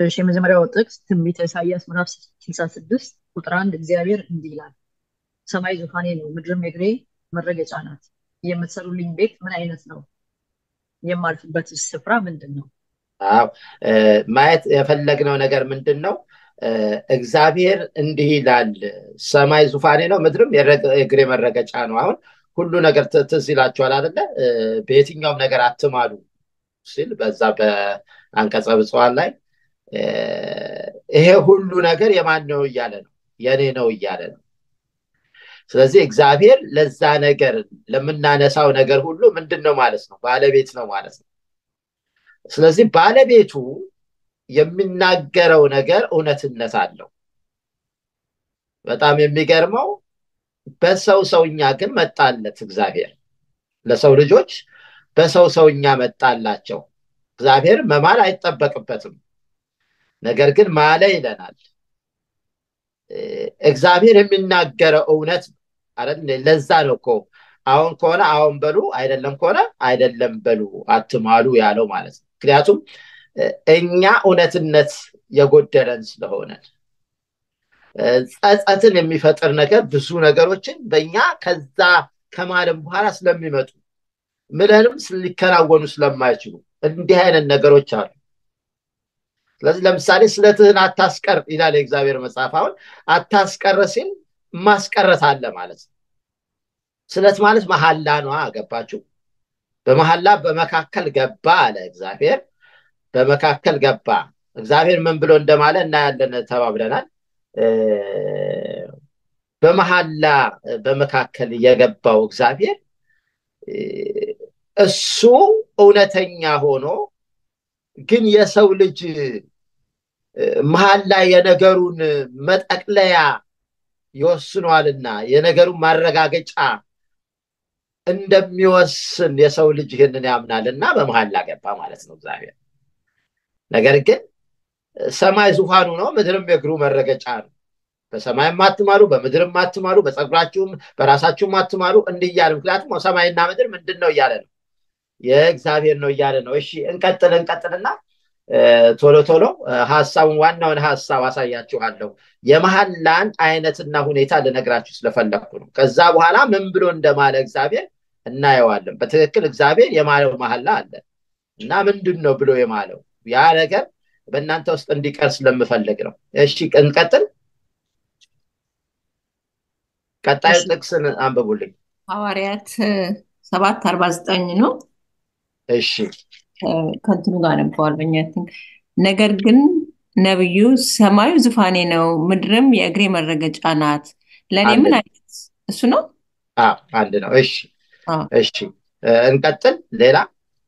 እሺ የመጀመሪያው ጥቅስ ትንቢተ ኢሳይያስ ምዕራፍ 66 ቁጥር አንድ እግዚአብሔር እንዲህ ይላል፣ ሰማይ ዙፋኔ ነው፣ ምድርም የእግሬ መረገጫ ናት። የምትሰሩልኝ ቤት ምን አይነት ነው? የማልፍበት ስፍራ ምንድን ነው? አዎ ማየት የፈለግነው ነገር ምንድን ነው? እግዚአብሔር እንዲህ ይላል፣ ሰማይ ዙፋኔ ነው፣ ምድርም የእግሬ መረገጫ ነው። አሁን ሁሉ ነገር ትዝ ይላችኋል አይደለ? በየትኛውም ነገር አትማሉ ሲል በዛ በአንቀጸ ብፁዓን ላይ ይሄ ሁሉ ነገር የማን ነው እያለ ነው፣ የኔ ነው እያለ ነው። ስለዚህ እግዚአብሔር ለዛ ነገር ለምናነሳው ነገር ሁሉ ምንድን ነው ማለት ነው? ባለቤት ነው ማለት ነው። ስለዚህ ባለቤቱ የሚናገረው ነገር እውነትነት አለው። በጣም የሚገርመው በሰው ሰውኛ ግን መጣለት እግዚአብሔር ለሰው ልጆች በሰው ሰውኛ መጣላቸው። እግዚአብሔር መማል አይጠበቅበትም። ነገር ግን ማለ ይለናል። እግዚአብሔር የሚናገረው እውነት ለዛ ነው እኮ አሁን ከሆነ አሁን በሉ፣ አይደለም ከሆነ አይደለም በሉ፣ አትማሉ ያለው ማለት ነው። ምክንያቱም እኛ እውነትነት የጎደለን ስለሆነ ጸጸትን የሚፈጥር ነገር ብዙ ነገሮችን በእኛ ከዛ ከማለም በኋላ ስለሚመጡ ምለንም ሊከናወኑ ስለማይችሉ እንዲህ አይነት ነገሮች አሉ። ስለዚህ ለምሳሌ ስለትህን አታስቀር ይላል የእግዚአብሔር መጽሐፍ። አሁን አታስቀር ሲል ማስቀረት አለ ማለት ነው። ስለት ማለት መሐላ ነዋ። ገባችሁ? በመሐላ በመካከል ገባ አለ እግዚአብሔር። በመካከል ገባ። እግዚአብሔር ምን ብሎ እንደማለ እናያለን ተባብለናል። በመሐላ በመካከል የገባው እግዚአብሔር እሱ እውነተኛ ሆኖ ግን የሰው ልጅ መሀል ላይ የነገሩን መጠቅለያ ይወስኗልና የነገሩን ማረጋገጫ እንደሚወስን የሰው ልጅ ይህንን ያምናልና በመሀል ገባ ማለት ነው እግዚአብሔር። ነገር ግን ሰማይ ዙፋኑ ነው፣ ምድርም የእግሩ መረገጫ ነው። በሰማይም አትማሉ፣ በምድርም አትማሉ፣ በፀጉራችሁም በራሳችሁም አትማሉ እንዲህ እያለ ምክንያቱም ሰማይና ምድር ምንድን ነው እያለ ነው የእግዚአብሔር ነው እያለ ነው። እሺ እንቀጥል እንቀጥልና ቶሎ ቶሎ ሀሳቡን ዋናውን ሀሳብ አሳያችኋለሁ። የመሐላን አይነትና ሁኔታ ልነግራችሁ ስለፈለግኩ ነው። ከዛ በኋላ ምን ብሎ እንደማለ እግዚአብሔር እናየዋለን። በትክክል እግዚአብሔር የማለው መሐላ አለ እና ምንድን ነው ብሎ የማለው ያ ነገር በእናንተ ውስጥ እንዲቀር ስለምፈልግ ነው። እሺ እንቀጥል። ቀጣዩ ጥቅስን አንብቡልኝ። ሐዋርያት ሰባት አርባ ዘጠኝ ነው። እሺ ከንትኑ ጋር ነበዋል በኛ ነገር ግን ነብዩ ሰማዩ ዙፋኔ ነው፣ ምድርም የእግሬ መረገጫ ናት። ለእኔ ምን አይነት እሱ ነው? አንድ ነው። እሺ እሺ እንቀጥል። ሌላ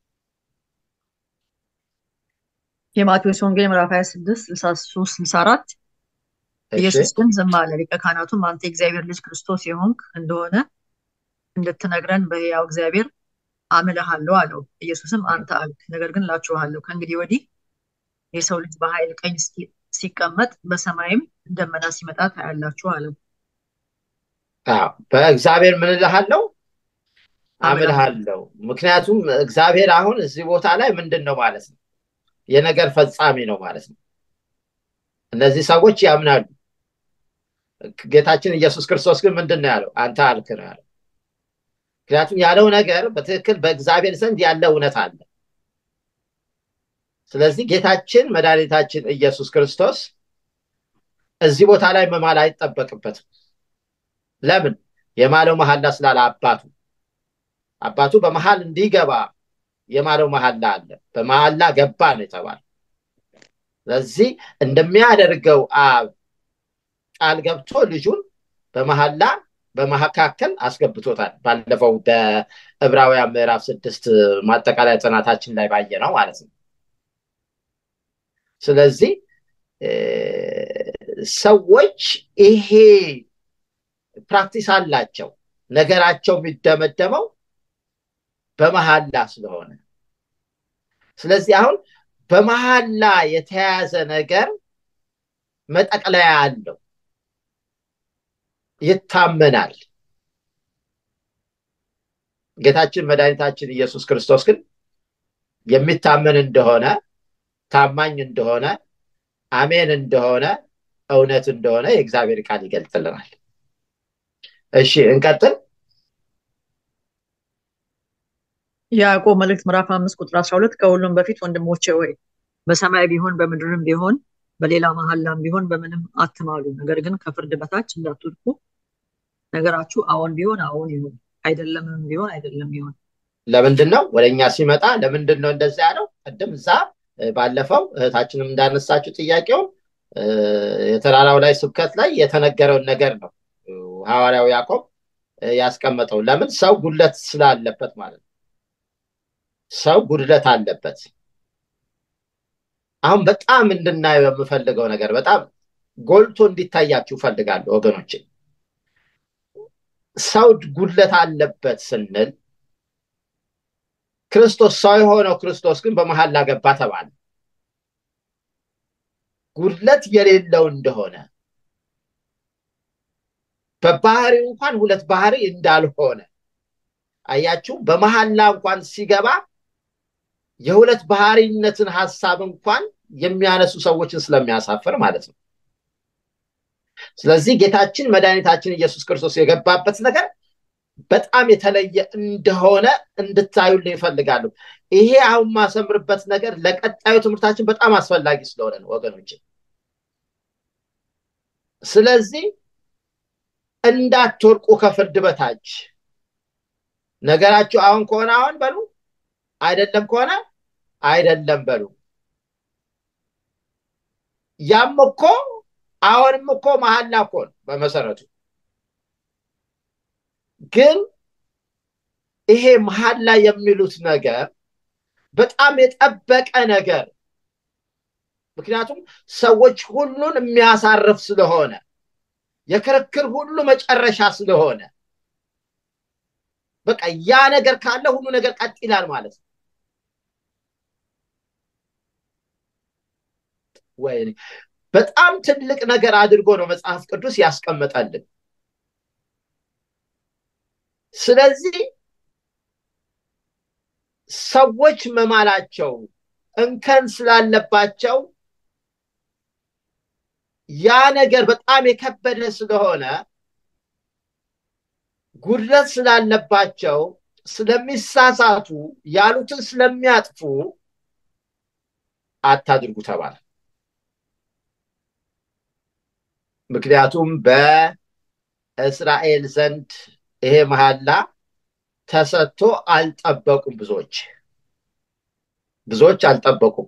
የማቴዎስ ወንጌል ምዕራፍ 26 63 64 ኢየሱስ ግን ዝም አለ። ሊቀ ካህናቱም አንተ የእግዚአብሔር ልጅ ክርስቶስ የሆንክ እንደሆነ እንድትነግረን በሕያው እግዚአብሔር አምልሃለሁ አለው። ኢየሱስም አንተ አልክ፣ ነገር ግን እላችኋለሁ ከእንግዲህ ወዲህ የሰው ልጅ በኃይል ቀኝ ሲቀመጥ በሰማይም ደመና ሲመጣ ታያላችሁ አለው። በእግዚአብሔር ምን እልሃለሁ? አምልሃለሁ። ምክንያቱም እግዚአብሔር አሁን እዚህ ቦታ ላይ ምንድን ነው ማለት ነው? የነገር ፈጻሚ ነው ማለት ነው። እነዚህ ሰዎች ያምናሉ። ጌታችን ኢየሱስ ክርስቶስ ግን ምንድን ነው ያለው? አንተ አልክ ነው ያለው። ምክንያቱም ያለው ነገር በትክክል በእግዚአብሔር ዘንድ ያለ እውነት አለ። ስለዚህ ጌታችን መድኃኒታችን ኢየሱስ ክርስቶስ እዚህ ቦታ ላይ መማል አይጠበቅበትም። ለምን? የማለው መሐላ ስላለ አባቱ አባቱ በመሃል እንዲገባ የማለው መሐላ አለ። በመሐላ ገባ ነው የተባለ። ስለዚህ እንደሚያደርገው አብ ቃል ገብቶ ልጁን በመሐላ በመካከል አስገብቶታል። ባለፈው በዕብራውያን ምዕራፍ ስድስት ማጠቃለያ ጥናታችን ላይ ባየ ነው ማለት ነው። ስለዚህ ሰዎች ይሄ ፕራክቲስ አላቸው። ነገራቸው የሚደመደመው በመሐላ ስለሆነ ስለዚህ አሁን በመሐላ የተያዘ ነገር መጠቅለያ አለው፣ ይታመናል። ጌታችን መድኃኒታችን ኢየሱስ ክርስቶስ ግን የሚታመን እንደሆነ ታማኝ እንደሆነ አሜን እንደሆነ እውነት እንደሆነ የእግዚአብሔር ቃል ይገልጥልናል። እሺ እንቀጥል። የያዕቆብ መልእክት ምዕራፍ አምስት ቁጥር አስራ ሁለት ከሁሉም በፊት ወንድሞቼ ሆይ በሰማይ ቢሆን በምድርም ቢሆን በሌላ መሐላም ቢሆን በምንም አትማሉ፣ ነገር ግን ከፍርድ በታች እንዳትወድቁ ነገራችሁ አዎን ቢሆን አዎን ይሁን፣ አይደለምም ቢሆን አይደለም ይሁን። ለምንድን ነው ወደ እኛ ሲመጣ ለምንድን ነው እንደዛ ያለው? ቅድም እዛ ባለፈው እህታችንም እንዳነሳችው ጥያቄውን የተራራው ላይ ስብከት ላይ የተነገረውን ነገር ነው ሐዋርያው ያዕቆብ ያስቀመጠው። ለምን ሰው ጉድለት ስላለበት ማለት ነው። ሰው ጉድለት አለበት። አሁን በጣም እንድናየው የምፈልገው ነገር በጣም ጎልቶ እንዲታያችሁ እፈልጋለሁ ወገኖቼ። ሰው ጉድለት አለበት ስንል ክርስቶስ ሰው የሆነው ክርስቶስ ግን በመሐላ ገባ ተባለ። ጉድለት የሌለው እንደሆነ በባህሪው እንኳን ሁለት ባህሪ እንዳልሆነ አያችሁ። በመሐላ እንኳን ሲገባ የሁለት ባህሪነትን ሀሳብ እንኳን የሚያነሱ ሰዎችን ስለሚያሳፍር ማለት ነው። ስለዚህ ጌታችን መድኃኒታችን ኢየሱስ ክርስቶስ የገባበት ነገር በጣም የተለየ እንደሆነ እንድታዩልኝ ይፈልጋሉ። ይሄ አሁን ማሰምርበት ነገር ለቀጣዩ ትምህርታችን በጣም አስፈላጊ ስለሆነ ነው ወገኖች። ስለዚህ እንዳትወርቁ ከፍርድ በታች ነገራችሁ አሁን ከሆነ አሁን በሉ፣ አይደለም ከሆነ አይደለም በሉ። ያም እኮ አሁንም እኮ መሐላ እኮ ነው በመሰረቱ ግን ይሄ መሐላ የሚሉት ነገር በጣም የጠበቀ ነገር ምክንያቱም ሰዎች ሁሉን የሚያሳርፍ ስለሆነ የክርክር ሁሉ መጨረሻ ስለሆነ በቃ ያ ነገር ካለ ሁሉ ነገር ቀጥ ይላል ማለት ነው። ወይኔ በጣም ትልቅ ነገር አድርጎ ነው መጽሐፍ ቅዱስ ያስቀመጠልን። ስለዚህ ሰዎች መማላቸው እንከን ስላለባቸው ያ ነገር በጣም የከበደ ስለሆነ ጉድለት ስላለባቸው ስለሚሳሳቱ ያሉትን ስለሚያጥፉ አታድርጉ ተባለ። ምክንያቱም በእስራኤል ዘንድ ይሄ መሐላ ተሰጥቶ አልጠበቁም። ብዙዎች ብዙዎች አልጠበቁም።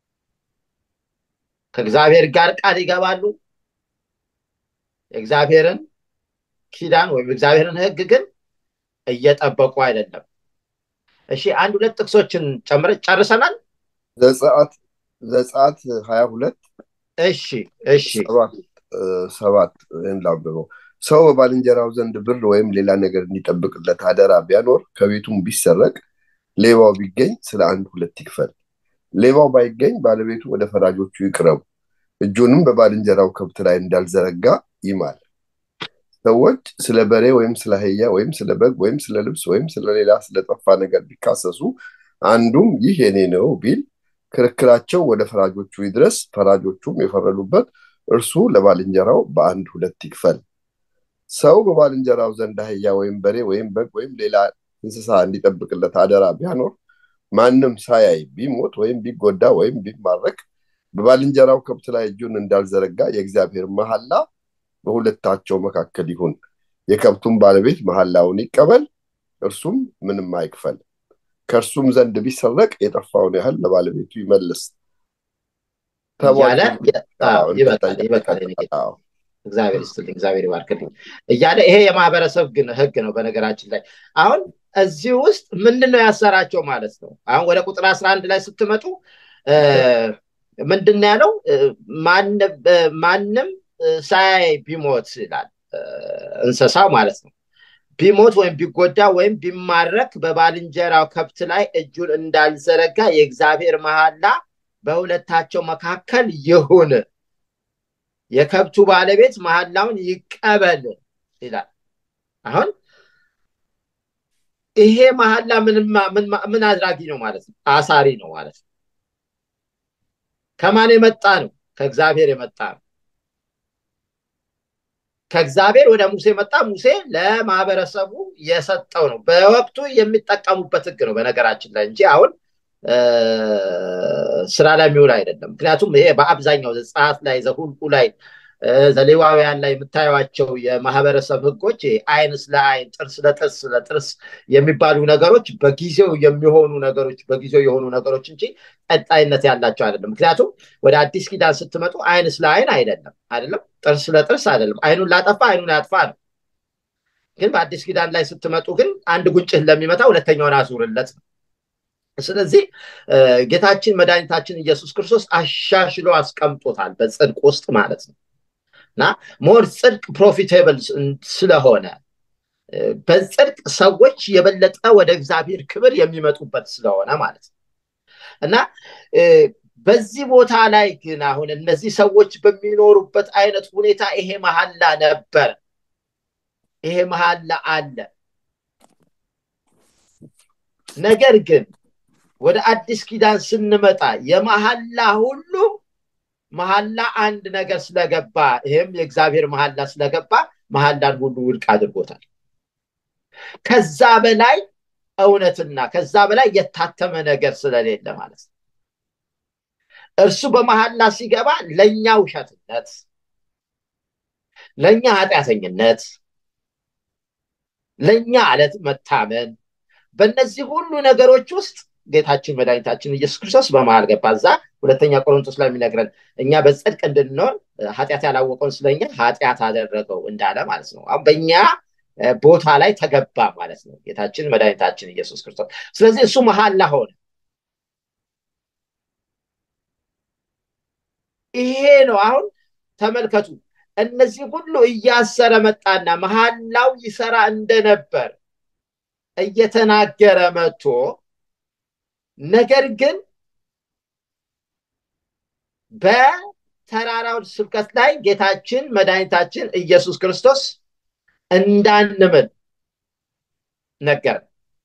ከእግዚአብሔር ጋር ቃል ይገባሉ። የእግዚአብሔርን ኪዳን ወይም እግዚአብሔርን ሕግ ግን እየጠበቁ አይደለም። እሺ አንድ ሁለት ጥቅሶችን ጨምረ ጨርሰናል። ዘጸአት ዘጸአት ሀያ ሁለት እሺ እሺ ሰባት ሰባት ይህን ላንብበው። ሰው በባልንጀራው ዘንድ ብር ወይም ሌላ ነገር እንዲጠብቅለት አደራ ቢያኖር ከቤቱም ቢሰረቅ ሌባው ቢገኝ ስለ አንድ ሁለት ይክፈል። ሌባው ባይገኝ ባለቤቱ ወደ ፈራጆቹ ይቅረቡ፣ እጁንም በባልንጀራው ከብት ላይ እንዳልዘረጋ ይማል። ሰዎች ስለ በሬ ወይም ስለ አህያ ወይም ስለ በግ ወይም ስለ ልብስ ወይም ስለሌላ ስለጠፋ ነገር ቢካሰሱ አንዱም ይህ የኔ ነው ቢል ክርክራቸው ወደ ፈራጆቹ ይድረስ። ፈራጆቹም የፈረዱበት እርሱ ለባልንጀራው በአንድ ሁለት ይክፈል። ሰው በባልንጀራው ዘንድ አህያ ወይም በሬ ወይም በግ ወይም ሌላ እንስሳ እንዲጠብቅለት አደራ ቢያኖር ማንም ሳያይ ቢሞት ወይም ቢጎዳ ወይም ቢማረክ በባልንጀራው ከብት ላይ እጁን እንዳልዘረጋ የእግዚአብሔር መሐላ በሁለታቸው መካከል ይሁን። የከብቱም ባለቤት መሐላውን ይቀበል፣ እርሱም ምንም አይክፈል። ከእርሱም ዘንድ ቢሰረቅ የጠፋውን ያህል ለባለቤቱ ይመልስ። እያለ ይበቃል ይበቃል። እግዚአብሔር ይስጥልኝ፣ እግዚአብሔር ይባርክልኝ እያለ ይሄ የማህበረሰብ ግን ህግ ነው። በነገራችን ላይ አሁን እዚህ ውስጥ ምንድን ነው ያሰራቸው ማለት ነው። አሁን ወደ ቁጥር አስራ አንድ ላይ ስትመጡ ምንድን ነው ያለው? ማንም ሳያይ ቢሞት ይላል እንስሳው ማለት ነው። ቢሞት ወይም ቢጎዳ ወይም ቢማረክ በባልንጀራው ከብት ላይ እጁን እንዳልዘረጋ የእግዚአብሔር መሐላ በሁለታቸው መካከል ይሁን። የከብቱ ባለቤት መሐላውን ይቀበል ይላል። አሁን ይሄ መሐላ ምን አድራጊ ነው ማለት ነው? አሳሪ ነው ማለት ነው። ከማን የመጣ ነው? ከእግዚአብሔር የመጣ ነው። ከእግዚአብሔር ወደ ሙሴ መጣ። ሙሴ ለማህበረሰቡ የሰጠው ነው። በወቅቱ የሚጠቀሙበት ህግ ነው በነገራችን ላይ እንጂ አሁን ስራ ላይ የሚውል አይደለም። ምክንያቱም ይሄ በአብዛኛው ዘጸአት ላይ ዘሁልቁ ላይ ዘሌዋውያን ላይ የምታዩቸው የማህበረሰብ ህጎች አይን ስለ አይን፣ ጥርስ ለጥርስ ለጥርስ የሚባሉ ነገሮች በጊዜው የሚሆኑ ነገሮች በጊዜው የሆኑ ነገሮች እንጂ ቀጣይነት ያላቸው አይደለም። ምክንያቱም ወደ አዲስ ኪዳን ስትመጡ አይን ስለ አይን አይደለም አይደለም፣ ጥርስ ለጥርስ አይደለም። አይኑን ላጠፋ አይኑን ያጥፋ ነው። ግን በአዲስ ኪዳን ላይ ስትመጡ ግን አንድ ጉንጭህን ለሚመታ ሁለተኛውን አዙርለት ነው። ስለዚህ ጌታችን መድኃኒታችን ኢየሱስ ክርስቶስ አሻሽሎ አስቀምጦታል በጽድቅ ውስጥ ማለት ነው እና ሞር ጽድቅ ፕሮፊቴብል ስለሆነ በጽድቅ ሰዎች የበለጠ ወደ እግዚአብሔር ክብር የሚመጡበት ስለሆነ ማለት ነው እና በዚህ ቦታ ላይ ግን አሁን እነዚህ ሰዎች በሚኖሩበት አይነት ሁኔታ ይሄ መሐላ ነበር። ይሄ መሐላ አለ። ነገር ግን ወደ አዲስ ኪዳን ስንመጣ የመሐላ ሁሉ መሐላ አንድ ነገር ስለገባ ይህም የእግዚአብሔር መሐላ ስለገባ መሐላን ሁሉ ውድቅ አድርጎታል። ከዛ በላይ እውነትና ከዛ በላይ የታተመ ነገር ስለሌለ ማለት ነው። እርሱ በመሐላ ሲገባ ለእኛ ውሸትነት፣ ለእኛ ኃጢአተኝነት፣ ለእኛ አለት መታመን በእነዚህ ሁሉ ነገሮች ውስጥ ጌታችን መድኃኒታችን ኢየሱስ ክርስቶስ በመሃል ገባ። እዛ ሁለተኛ ቆሮንቶስ ላይ የሚነግረን እኛ በጽድቅ እንድንኖር ኃጢአት ያላወቀውን ስለኛ ኃጢአት አደረገው እንዳለ ማለት ነው። አሁን በእኛ ቦታ ላይ ተገባ ማለት ነው ጌታችን መድኃኒታችን ኢየሱስ ክርስቶስ። ስለዚህ እሱ መሐላ ሆነ። ይሄ ነው አሁን ተመልከቱ። እነዚህ ሁሉ እያሰረ መጣና መሐላው ይሰራ እንደነበር እየተናገረ መጥቶ ነገር ግን በተራራው ስብከት ላይ ጌታችን መድኃኒታችን ኢየሱስ ክርስቶስ እንዳንምል ነገር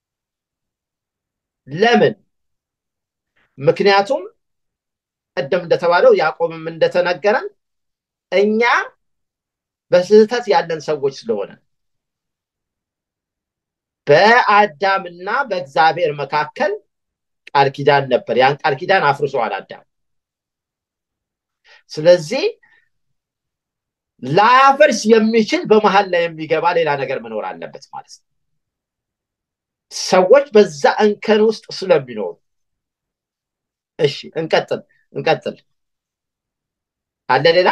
ለምን? ምክንያቱም ቀደም እንደተባለው ያዕቆብም እንደተነገረን እኛ በስህተት ያለን ሰዎች ስለሆነ በአዳምና በእግዚአብሔር መካከል ቃል ኪዳን ነበር። ያን ቃል ኪዳን አፍርሷል አዳም። ስለዚህ ላያፈርስ የሚችል በመሀል ላይ የሚገባ ሌላ ነገር መኖር አለበት ማለት ነው። ሰዎች በዛ እንከን ውስጥ ስለሚኖሩ እሺ፣ እንቀጥል እንቀጥል። አለ ሌላ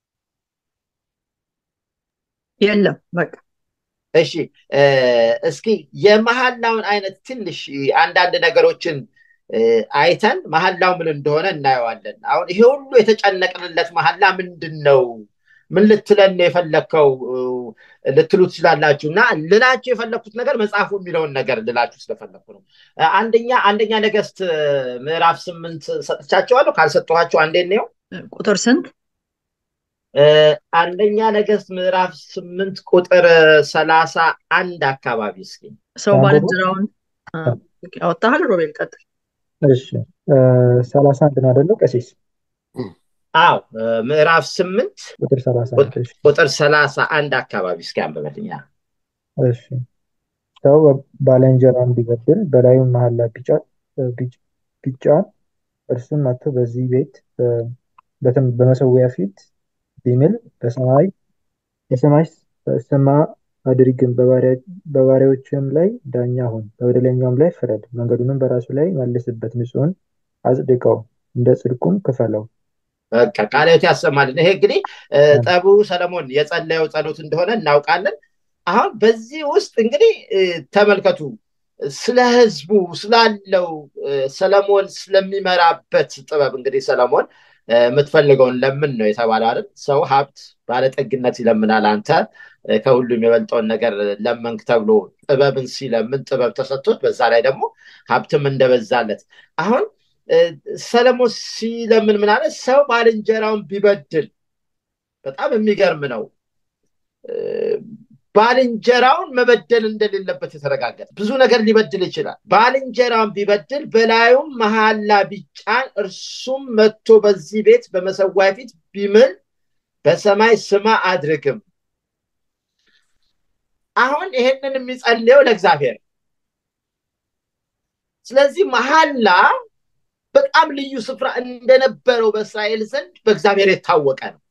የለም በቃ እሺ እስኪ የመሐላውን አይነት ትንሽ አንዳንድ ነገሮችን አይተን መሐላው ምን እንደሆነ እናየዋለን። አሁን ይሄ ሁሉ የተጨነቅንለት መሐላ ምንድን ነው? ምን ልትለን የፈለግከው ልትሉ ትችላላችሁ። እና ልላችሁ የፈለግኩት ነገር መጽሐፉ የሚለውን ነገር ልላችሁ ስለፈለግኩ ነው። አንደኛ አንደኛ ነገስት ምዕራፍ ስምንት ሰጥቻቸዋለሁ። ካልሰጠኋቸው አንዴ ነው ቁጥር ስንት? አንደኛ ነገስት ምዕራፍ ስምንት ቁጥር ሰላሳ አንድ አካባቢ እስኪ ሰው ባልንጀራውን ያወጣሃል። ሮቤል ቀጥል። እሺ ሰላሳ አንድ ነው አይደለው ቀሲስ? አዎ ምዕራፍ ስምንት ቁጥር ሰላሳ አንድ እሺ ቁጥር ሰላሳ አንድ አካባቢ እስኪ አንብበልኝ። እሺ ሰው ባልንጀራውን ቢበድል በላዩ መሐላ ቢጫን እርሱም መጥቶ በዚህ ቤት በመሰዊያ ፊት ቢምል በሰማይ የሰማይ ስማ አድርግም በባሪያዎችም ላይ ዳኛ ሁን፣ በበደለኛውም ላይ ፍረድ፣ መንገዱንም በራሱ ላይ መልስበት፣ ንጹሕን አጽድቀው፣ እንደ ጽድቁም ክፈለው። በቃ ቃልዮት ያሰማልን። ይሄ እንግዲህ ጠቡ ሰለሞን የጸለየው ጸሎት እንደሆነ እናውቃለን። አሁን በዚህ ውስጥ እንግዲህ ተመልከቱ ስለ ህዝቡ ስላለው ሰለሞን ስለሚመራበት ጥበብ እንግዲህ ሰለሞን የምትፈልገውን ለምን ነው የተባለው አይደል? ሰው ሀብት ባለጠግነት ይለምናል። አንተ ከሁሉም የበልጠውን ነገር ለመንክ ተብሎ ጥበብን ሲለምን ጥበብ ተሰጥቶት በዛ ላይ ደግሞ ሀብትም እንደበዛለት አሁን ሰለሞን ሲለምን ምን አለ? ሰው ባልንጀራውን ቢበድል በጣም የሚገርም ነው። ባልንጀራውን መበደል እንደሌለበት የተረጋገጠ ብዙ ነገር ሊበድል ይችላል ባልንጀራውን ቢበድል በላዩም መሐላ ቢጫን እርሱም መጥቶ በዚህ ቤት በመሰዋይ ፊት ቢምል በሰማይ ስማ አድርግም አሁን ይሄንን የሚጸልየው ለእግዚአብሔር ስለዚህ መሐላ በጣም ልዩ ስፍራ እንደነበረው በእስራኤል ዘንድ በእግዚአብሔር የታወቀ ነው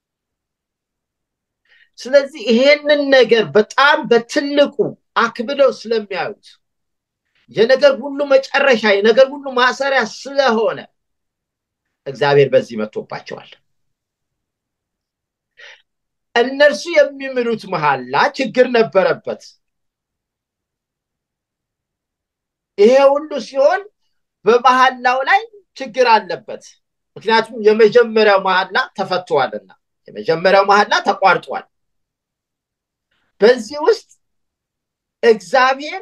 ስለዚህ ይሄንን ነገር በጣም በትልቁ አክብደው ስለሚያዩት የነገር ሁሉ መጨረሻ የነገር ሁሉ ማሰሪያ ስለሆነ እግዚአብሔር በዚህ መጥቶባቸዋል እነርሱ የሚምሉት መሐላ ችግር ነበረበት ይሄ ሁሉ ሲሆን በመሐላው ላይ ችግር አለበት ምክንያቱም የመጀመሪያው መሐላ ተፈቷልና የመጀመሪያው መሐላ ተቋርጧል በዚህ ውስጥ እግዚአብሔር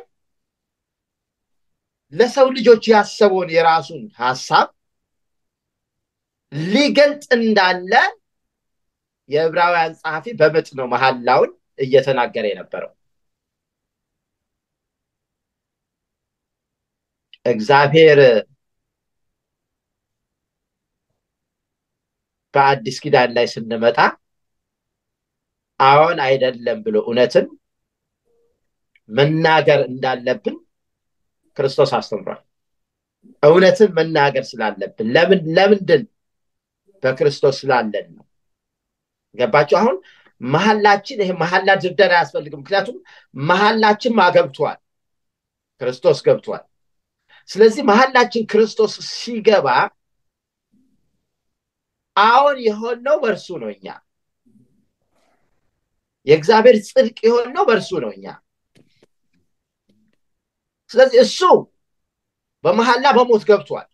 ለሰው ልጆች ያሰበውን የራሱን ሀሳብ ሊገልጥ እንዳለ የዕብራውያን ጸሐፊ በምጥ ነው መሐላውን እየተናገረ የነበረው እግዚአብሔር በአዲስ ኪዳን ላይ ስንመጣ አዎን አይደለም ብሎ እውነትን መናገር እንዳለብን ክርስቶስ አስተምሯል እውነትን መናገር ስላለብን ለምን ለምንድን በክርስቶስ ስላለን ነው ገባቸው አሁን መሀላችን ይሄ መሀላ ድርደር አያስፈልግም ምክንያቱም መሀላችን ማገብቷል ክርስቶስ ገብቷል ስለዚህ መሀላችን ክርስቶስ ሲገባ አሁን የሆነው በእርሱ ነው እኛ የእግዚአብሔር ጽድቅ የሆነው በእርሱ ነው እኛ ስለዚህ እሱ በመሐላ በሞት ገብቷል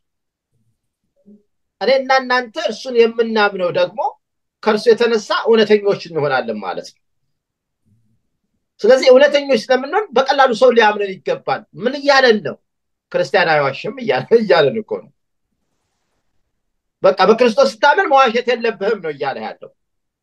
እኔና እናንተ እርሱን የምናምነው ደግሞ ከእርሱ የተነሳ እውነተኞች እንሆናለን ማለት ነው ስለዚህ እውነተኞች ስለምንሆን በቀላሉ ሰው ሊያምነን ይገባል ምን እያለን ነው ክርስቲያን አይዋሽም እያለን እኮ ነው በቃ በክርስቶስ ስታምን መዋሸት የለብህም ነው እያለ ያለው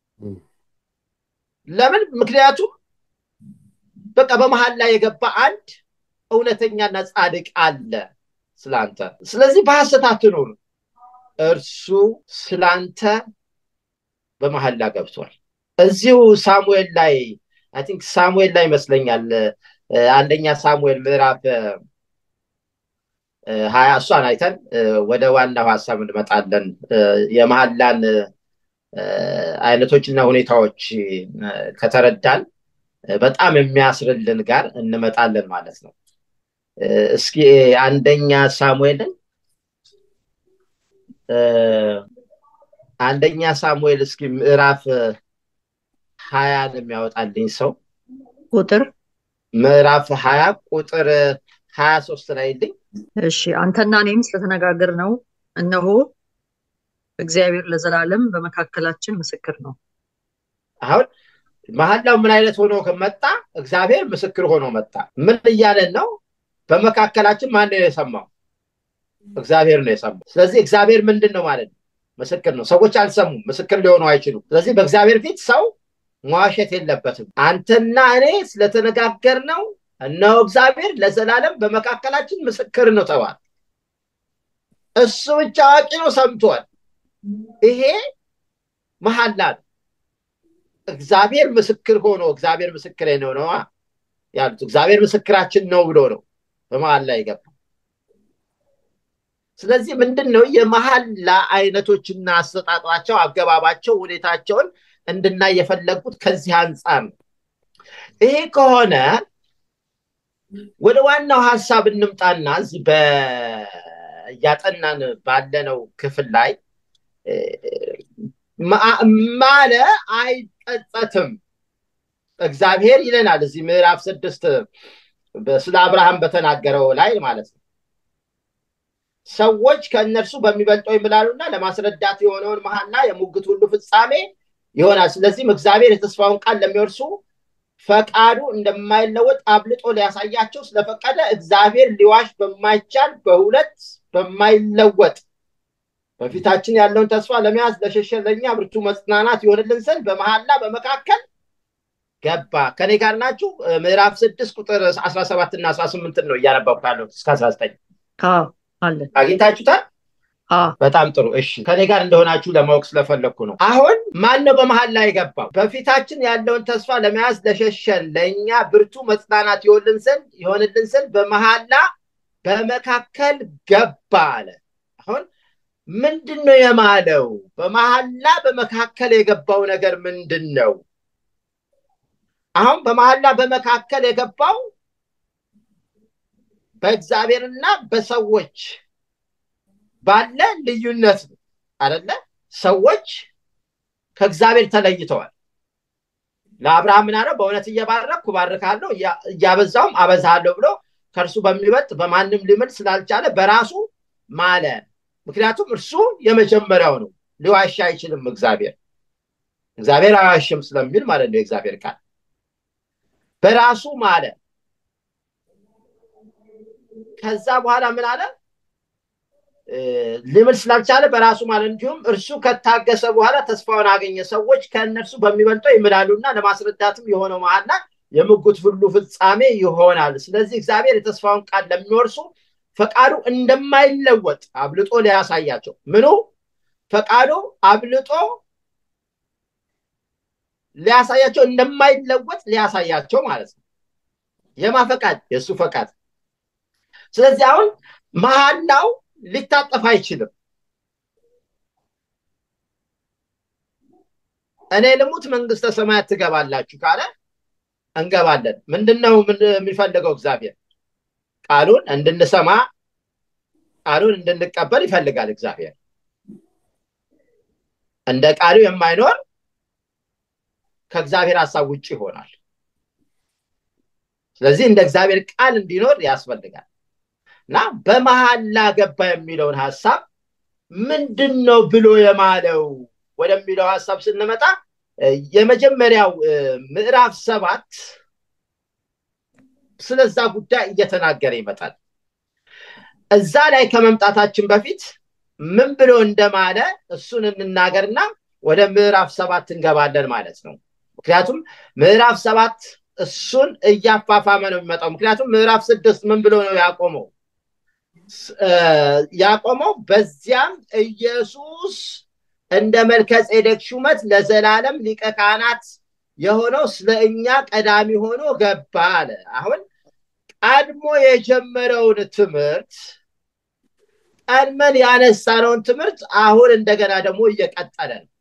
ለምን ምክንያቱም በቃ በመሀል ላይ የገባ አንድ እውነተኛና ጻድቅ አለ ስላንተ ስለዚህ በሐሰት አትኑር እርሱ ስላንተ በመሀላ ገብቷል እዚሁ ሳሙኤል ላይ አይ ቲንክ ሳሙኤል ላይ ይመስለኛል አንደኛ ሳሙኤል ምዕራፍ ሀያ እሷን አይተን ወደ ዋናው ሀሳብ እንመጣለን የመሀላን አይነቶችና ሁኔታዎች ከተረዳን በጣም የሚያስርልን ጋር እንመጣለን ማለት ነው እስኪ አንደኛ ሳሙኤልን አንደኛ ሳሙኤል እስኪ ምዕራፍ ሀያን የሚያወጣልኝ ሰው ቁጥር ምዕራፍ ሀያ ቁጥር ሀያ ሶስት ላይ ልኝ እሺ አንተና እኔም ስለተነጋገር ነው እነሆ እግዚአብሔር ለዘላለም በመካከላችን ምስክር ነው አሁን መሀላው ምን አይነት ሆኖ መጣ እግዚአብሔር ምስክር ሆኖ መጣ ምን እያለን ነው በመካከላችን ማን ነው የሰማው እግዚአብሔር ነው የሰማው ስለዚህ እግዚአብሔር ምንድን ነው ማለት ነው ምስክር ነው ሰዎች አልሰሙም ምስክር ሊሆኑ አይችሉም ስለዚህ በእግዚአብሔር ፊት ሰው መዋሸት የለበትም አንተና እኔ ስለተነጋገር ነው እነሆ እግዚአብሔር ለዘላለም በመካከላችን ምስክር ነው ተባል እሱ ብቻ አዋቂ ነው ሰምቷል ይሄ መሐላ ነው እግዚአብሔር ምስክር ሆኖ እግዚአብሔር ምስክር ነው ነዋ ያሉት እግዚአብሔር ምስክራችን ነው ብሎ ነው በመሀል ላይ ገባ ስለዚህ ምንድን ነው የመሀላ አይነቶችና አሰጣጧቸው አገባባቸው ሁኔታቸውን እንድናይ የፈለጉት ከዚህ አንጻር ነው ይሄ ከሆነ ወደ ዋናው ሀሳብ እንምጣና እዚህ እያጠናን ባለነው ክፍል ላይ ማለ አይጸጸትም እግዚአብሔር ይለናል እዚህ ምዕራፍ ስድስት ስለ አብርሃም በተናገረው ላይ ማለት ነው ሰዎች ከእነርሱ በሚበልጠው ይምላሉና ለማስረዳት የሆነውን መሀላ የሙግት ሁሉ ፍጻሜ ይሆናል ስለዚህም እግዚአብሔር የተስፋውን ቃል ለሚወርሱ ፈቃዱ እንደማይለወጥ አብልጦ ሊያሳያቸው ስለፈቀደ እግዚአብሔር ሊዋሽ በማይቻል በሁለት በማይለወጥ በፊታችን ያለውን ተስፋ ለመያዝ ለሸሸ ለእኛ ብርቱ መጽናናት ይሆንልን ዘንድ በመሀላ በመካከል ገባ ከኔ ጋር ናችሁ ምዕራፍ ስድስት ቁጥር አስራ ሰባት እና አስራ ስምንትን ነው እያነበብኩ ያለሁት እስከ አስራ ዘጠኝ አለን አግኝታችሁታል በጣም ጥሩ እሺ ከኔ ጋር እንደሆናችሁ ለማወቅ ስለፈለግኩ ነው አሁን ማን ነው በመሀል ላይ የገባው በፊታችን ያለውን ተስፋ ለመያዝ ለሸሸን ለእኛ ብርቱ መጽናናት ይሆንልን ዘንድ ይሆንልን ዘንድ በመሀላ በመካከል ገባ አለ አሁን ምንድን ነው የማለው በመሀላ በመካከል የገባው ነገር ምንድን ነው አሁን በመሀላ በመካከል የገባው በእግዚአብሔርና በሰዎች ባለ ልዩነት ነው አደለ ሰዎች ከእግዚአብሔር ተለይተዋል ለአብርሃም ምን አለው በእውነት እየባረኩ ባርካለሁ እያበዛውም አበዛለሁ ብሎ ከእርሱ በሚበልጥ በማንም ሊምል ስላልቻለ በራሱ ማለ ምክንያቱም እርሱ የመጀመሪያው ነው ሊዋሻ አይችልም እግዚአብሔር እግዚአብሔር አያሽም ስለሚል ማለት ነው የእግዚአብሔር ቃል በራሱ ማለ ከዛ በኋላ ምን አለ ሊምል ስላልቻለ በራሱ ማለት እንዲሁም እርሱ ከታገሰ በኋላ ተስፋውን አገኘ ሰዎች ከእነርሱ በሚበልጠው ይምላሉና ለማስረዳትም የሆነው መሀላ የምጉት ሁሉ ፍጻሜ ይሆናል ስለዚህ እግዚአብሔር የተስፋውን ቃል ለሚወርሱ ፈቃዱ እንደማይለወጥ አብልጦ ሊያሳያቸው ምኑ ፈቃዱ አብልጦ ሊያሳያቸው እንደማይለወጥ ሊያሳያቸው ማለት ነው የማ ፈቃድ የእሱ ፈቃድ ስለዚህ አሁን መሀላው ሊታጠፍ አይችልም እኔ ልሙት መንግስተ ሰማያት ትገባላችሁ ካለ እንገባለን ምንድነው የሚፈልገው እግዚአብሔር ቃሉን እንድንሰማ ቃሉን እንድንቀበል ይፈልጋል እግዚአብሔር እንደ ቃሉ የማይኖር ከእግዚአብሔር ሀሳብ ውጭ ይሆናል ስለዚህ እንደ እግዚአብሔር ቃል እንዲኖር ያስፈልጋል እና በመሀላ ገባ የሚለውን ሀሳብ ምንድን ነው ብሎ የማለው ወደሚለው ሀሳብ ስንመጣ የመጀመሪያው ምዕራፍ ሰባት ስለዛ ጉዳይ እየተናገረ ይመጣል እዛ ላይ ከመምጣታችን በፊት ምን ብሎ እንደማለ እሱን እንናገርና ወደ ምዕራፍ ሰባት እንገባለን ማለት ነው ምክንያቱም ምዕራፍ ሰባት እሱን እያፋፋመ ነው የሚመጣው ምክንያቱም ምዕራፍ ስድስት ምን ብሎ ነው ያቆመው ያቆመው በዚያም ኢየሱስ እንደ መልከ ጼዴቅ ሹመት ለዘላለም ሊቀ ካህናት የሆነው ስለ እኛ ቀዳሚ ሆኖ ገባ አለ አሁን ቀድሞ የጀመረውን ትምህርት ቀድመን ያነሳነውን ትምህርት አሁን እንደገና ደግሞ እየቀጠለ ነው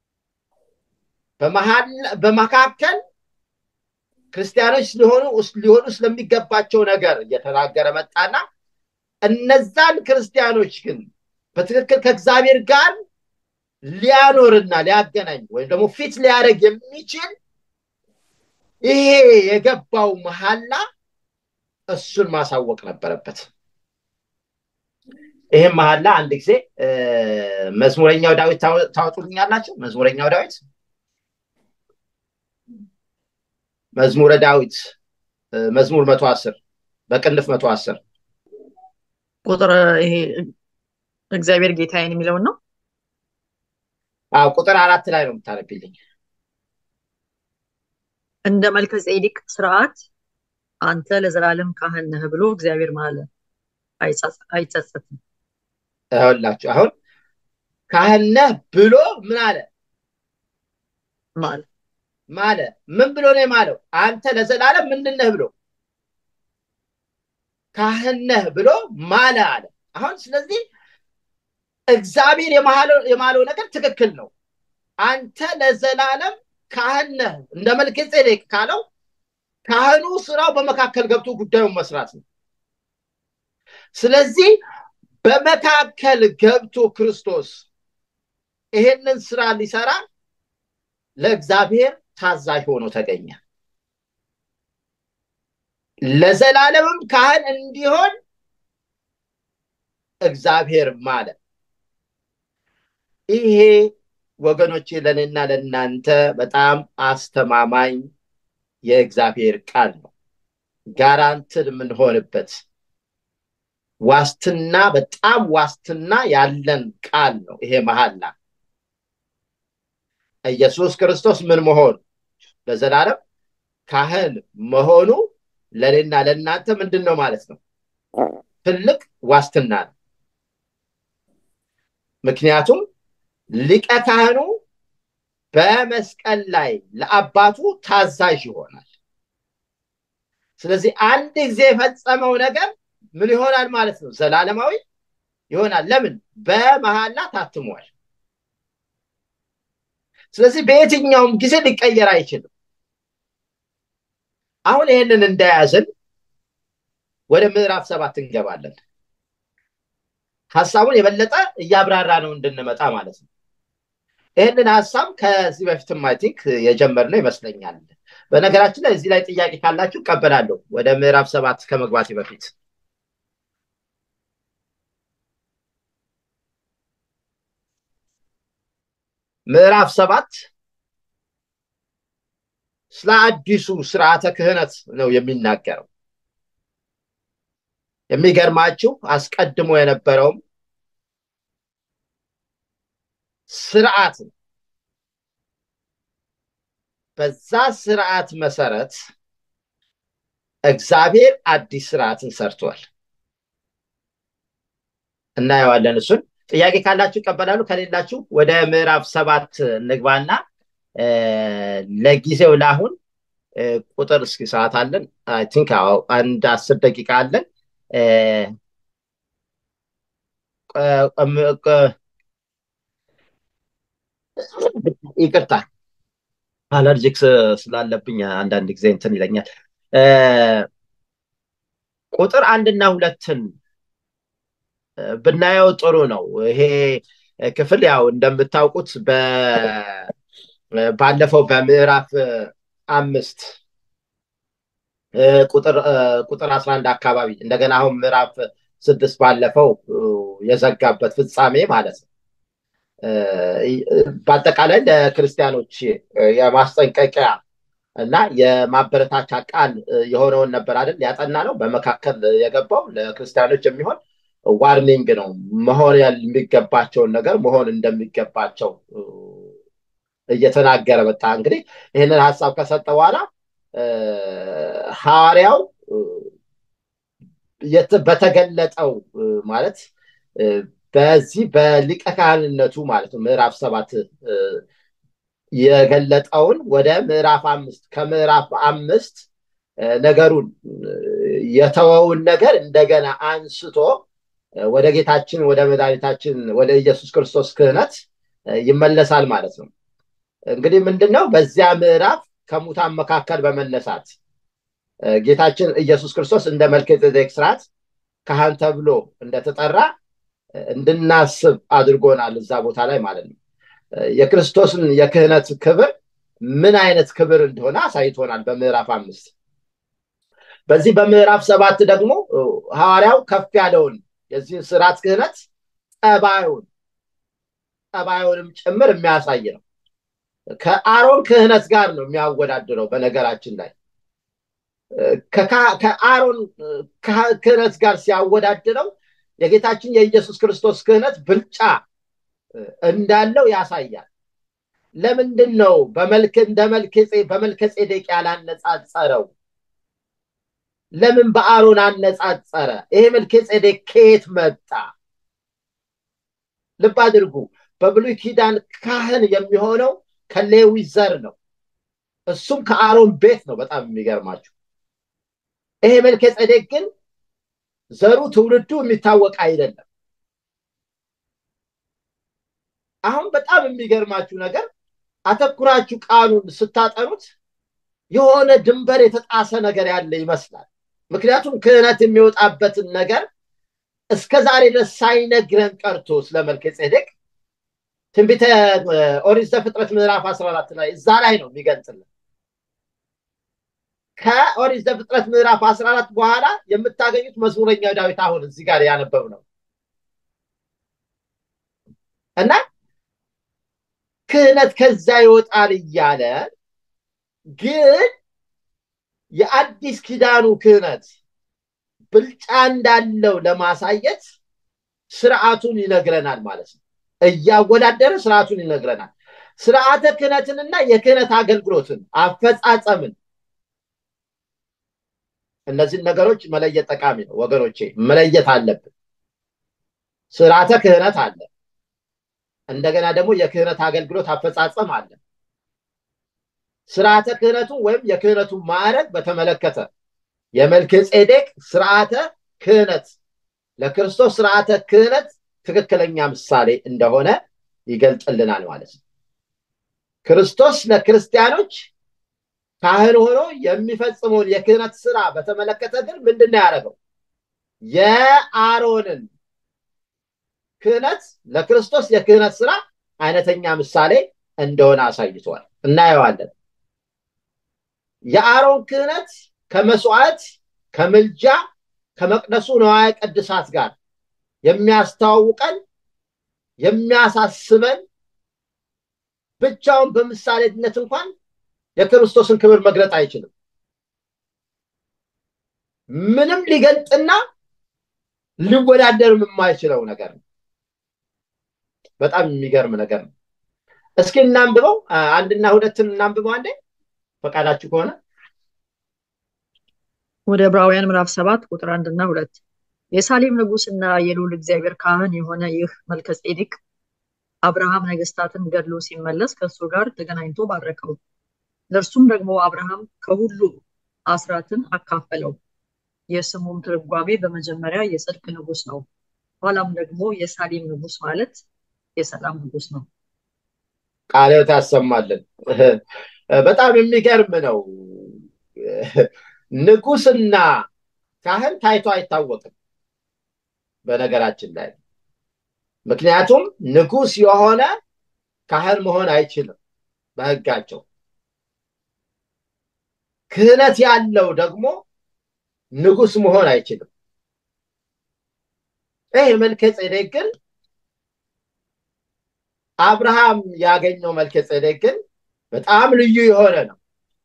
በመካከል ክርስቲያኖች ሊሆኑ ሊሆኑ ስለሚገባቸው ነገር እየተናገረ መጣና እነዛን ክርስቲያኖች ግን በትክክል ከእግዚአብሔር ጋር ሊያኖርና ሊያገናኝ ወይም ደግሞ ፊት ሊያደርግ የሚችል ይሄ የገባው መሀላ እሱን ማሳወቅ ነበረበት ይህም መሀላ አንድ ጊዜ መዝሙረኛው ዳዊት ታወጡልኛላቸው መዝሙረኛው ዳዊት መዝሙረ ዳዊት መዝሙር መቶ አስር በቅንፍ መቶ አስር ቁጥር ይሄ እግዚአብሔር ጌታዬን የሚለውን ነው አዎ ቁጥር አራት ላይ ነው የምታነብልኝ እንደ መልከ ጼዴቅ ስርዓት አንተ ለዘላለም ካህን ነህ ብሎ እግዚአብሔር ማለ አይጸጸትም ይኸውላችሁ አሁን ካህን ነህ ብሎ ምን አለ ማለ ማለ ምን ብሎ ነው የማለው አንተ ለዘላለም ምንድን ነህ ብሎ ካህን ነህ ብሎ ማለ አለ አሁን ስለዚህ እግዚአብሔር የማለው ነገር ትክክል ነው አንተ ለዘላለም ካህን ነህ እንደ መልከ ጼዴቅ ካለው ካህኑ ስራው በመካከል ገብቶ ጉዳዩን መስራት ነው ስለዚህ በመካከል ገብቶ ክርስቶስ ይሄንን ስራ ሊሰራ ለእግዚአብሔር ታዛዥ ሆኖ ተገኘ ለዘላለምም ካህን እንዲሆን እግዚአብሔር ማለ ይሄ ወገኖቼ ለእኔና ለእናንተ በጣም አስተማማኝ የእግዚአብሔር ቃል ነው ጋራንትን የምንሆንበት ዋስትና በጣም ዋስትና ያለን ቃል ነው ይሄ መሀላ ኢየሱስ ክርስቶስ ምን መሆን ለዘላለም ካህን መሆኑ ለእኔና ለእናንተ ምንድን ነው ማለት ነው? ትልቅ ዋስትና ነው። ምክንያቱም ሊቀ ካህኑ በመስቀል ላይ ለአባቱ ታዛዥ ይሆናል። ስለዚህ አንድ ጊዜ የፈጸመው ነገር ምን ይሆናል ማለት ነው? ዘላለማዊ ይሆናል። ለምን? በመሐላ ታትሟል። ስለዚህ በየትኛውም ጊዜ ሊቀየር አይችልም። አሁን ይህንን እንደያዝን ወደ ምዕራፍ ሰባት እንገባለን። ሀሳቡን የበለጠ እያብራራ ነው እንድንመጣ ማለት ነው። ይህንን ሀሳብ ከዚህ በፊትም አይ ቲንክ የጀመርነው ይመስለኛል። በነገራችን ላይ እዚህ ላይ ጥያቄ ካላችሁ እቀበላለሁ። ወደ ምዕራፍ ሰባት ከመግባቴ በፊት ምዕራፍ ሰባት ስለ አዲሱ ስርዓተ ክህነት ነው የሚናገረው። የሚገርማችሁ አስቀድሞ የነበረውም ስርዓት ነው። በዛ ስርዓት መሰረት እግዚአብሔር አዲስ ስርዓትን ሰርቷል። እናየዋለን። እሱን ጥያቄ ካላችሁ ይቀበላሉ፣ ከሌላችሁ ወደ ምዕራፍ ሰባት እንግባና ለጊዜው ለአሁን ቁጥር እስኪ ሰዓት አለን። አይ ቲንክ አንድ አስር ደቂቃ አለን። ይቅርታ አለርጂክስ ስላለብኝ አንዳንድ ጊዜ እንትን ይለኛል። ቁጥር አንድና ሁለትን ብናየው ጥሩ ነው። ይሄ ክፍል ያው እንደምታውቁት ባለፈው በምዕራፍ አምስት ቁጥር አስራ አንድ አካባቢ እንደገና አሁን ምዕራፍ ስድስት ባለፈው የዘጋበት ፍጻሜ ማለት ነው። በአጠቃላይ ለክርስቲያኖች የማስጠንቀቂያ እና የማበረታቻ ቃል የሆነውን ነበር አይደል ያጠና ነው። በመካከል የገባው ለክርስቲያኖች የሚሆን ዋርኒንግ ነው። መሆን የሚገባቸውን ነገር መሆን እንደሚገባቸው እየተናገረ መጣ። እንግዲህ ይህንን ሀሳብ ከሰጠ በኋላ ሐዋርያው በተገለጠው ማለት በዚህ በሊቀ ካህንነቱ ማለት ነው ምዕራፍ ሰባት የገለጠውን ወደ ምዕራፍ አምስት ከምዕራፍ አምስት ነገሩን የተወውን ነገር እንደገና አንስቶ ወደ ጌታችን ወደ መድኃኒታችን ወደ ኢየሱስ ክርስቶስ ክህነት ይመለሳል ማለት ነው። እንግዲህ ምንድን ነው በዚያ ምዕራፍ ከሙታን መካከል በመነሳት ጌታችን ኢየሱስ ክርስቶስ እንደ መልከጼዴቅ ስርዓት ካህን ተብሎ እንደተጠራ እንድናስብ አድርጎናል እዛ ቦታ ላይ ማለት ነው። የክርስቶስን የክህነት ክብር ምን አይነት ክብር እንደሆነ አሳይቶናል በምዕራፍ አምስት። በዚህ በምዕራፍ ሰባት ደግሞ ሐዋርያው ከፍ ያለውን የዚህን ስርዓት ክህነት ጠባዩን ጠባዩንም ጭምር የሚያሳይ ነው። ከአሮን ክህነት ጋር ነው የሚያወዳድረው። በነገራችን ላይ ከአሮን ክህነት ጋር ሲያወዳድረው የጌታችን የኢየሱስ ክርስቶስ ክህነት ብልጫ እንዳለው ያሳያል። ለምንድን ነው በመልክ እንደ በመልከ ጼዴቅ ያላነጻጸረው? ለምን በአሮን አነጻጸረ? ይሄ መልከ ጼዴቅ ከየት መጣ? ልብ አድርጉ። በብሉይ ኪዳን ካህን የሚሆነው ከሌዊ ዘር ነው። እሱም ከአሮን ቤት ነው። በጣም የሚገርማችሁ ይሄ መልከ ጼዴቅ ግን ዘሩ ትውልዱ የሚታወቅ አይደለም። አሁን በጣም የሚገርማችሁ ነገር አተኩራችሁ ቃሉን ስታጠኑት የሆነ ድንበር የተጣሰ ነገር ያለ ይመስላል። ምክንያቱም ክህነት የሚወጣበትን ነገር እስከ ዛሬ ድረስ ሳይነግረን ቀርቶ ስለ መልከ ጼዴቅ ትንቢተ ኦሪት ዘፍጥረት ምዕራፍ 14 ላይ እዛ ላይ ነው የሚገልጽልን። ከኦሪት ዘፍጥረት ምዕራፍ 14 በኋላ የምታገኙት መዝሙረኛው ዳዊት አሁን እዚህ ጋር ያነበብ ነው እና ክህነት ከዛ ይወጣል እያለ ግን የአዲስ ኪዳኑ ክህነት ብልጫ እንዳለው ለማሳየት ስርዓቱን ይነግረናል ማለት ነው። እያወዳደረ ስርዓቱን ይነግረናል። ስርዓተ ክህነትንና የክህነት አገልግሎትን አፈጻጸምን እነዚህን ነገሮች መለየት ጠቃሚ ነው ወገኖቼ፣ መለየት አለብን። ስርዓተ ክህነት አለ። እንደገና ደግሞ የክህነት አገልግሎት አፈጻጸም አለ። ስርዓተ ክህነቱ ወይም የክህነቱ ማዕረግ በተመለከተ የመልከ ጼዴቅ ስርዓተ ክህነት ለክርስቶስ ስርዓተ ክህነት ትክክለኛ ምሳሌ እንደሆነ ይገልጥልናል ማለት ነው። ክርስቶስ ለክርስቲያኖች ካህን ሆኖ የሚፈጽመውን የክህነት ስራ በተመለከተ ግን ምንድን ነው ያደረገው? የአሮንን ክህነት ለክርስቶስ የክህነት ስራ አይነተኛ ምሳሌ እንደሆነ አሳይቷል። እናየዋለን። የአሮን ክህነት ከመስዋዕት፣ ከምልጃ፣ ከመቅደሱ ነዋየ ቅድሳት ጋር የሚያስተዋውቀን የሚያሳስበን ብቻውን በምሳሌነት እንኳን የክርስቶስን ክብር መግለጥ አይችልም። ምንም ሊገልጥና ሊወዳደርም የማይችለው ነገር ነው። በጣም የሚገርም ነገር ነው። እስኪ እናንብበው፣ አንድና ሁለትን እናንብበው አንዴ ፈቃዳችሁ ከሆነ ወደ ዕብራውያን ምዕራፍ ሰባት ቁጥር አንድና ሁለት የሳሌም ንጉሥና የልዑል እግዚአብሔር ካህን የሆነ ይህ መልከ ጼዴቅ አብርሃም ነገስታትን ገድሎ ሲመለስ ከእሱ ጋር ተገናኝቶ ባረከው። ለእርሱም ደግሞ አብርሃም ከሁሉ አስራትን አካፈለው። የስሙም ትርጓሜ በመጀመሪያ የጽድቅ ንጉሥ ነው፣ ኋላም ደግሞ የሳሌም ንጉሥ ማለት የሰላም ንጉሥ ነው። ቃልዮት ያሰማልን። በጣም የሚገርም ነው። ንጉስና ካህን ታይቶ አይታወቅም በነገራችን ላይ ምክንያቱም ንጉስ የሆነ ካህን መሆን አይችልም በሕጋቸው። ክህነት ያለው ደግሞ ንጉስ መሆን አይችልም። ይህ መልከ ጼዴቅ ግን አብርሃም ያገኘው መልከ ጼዴቅ ግን በጣም ልዩ የሆነ ነው።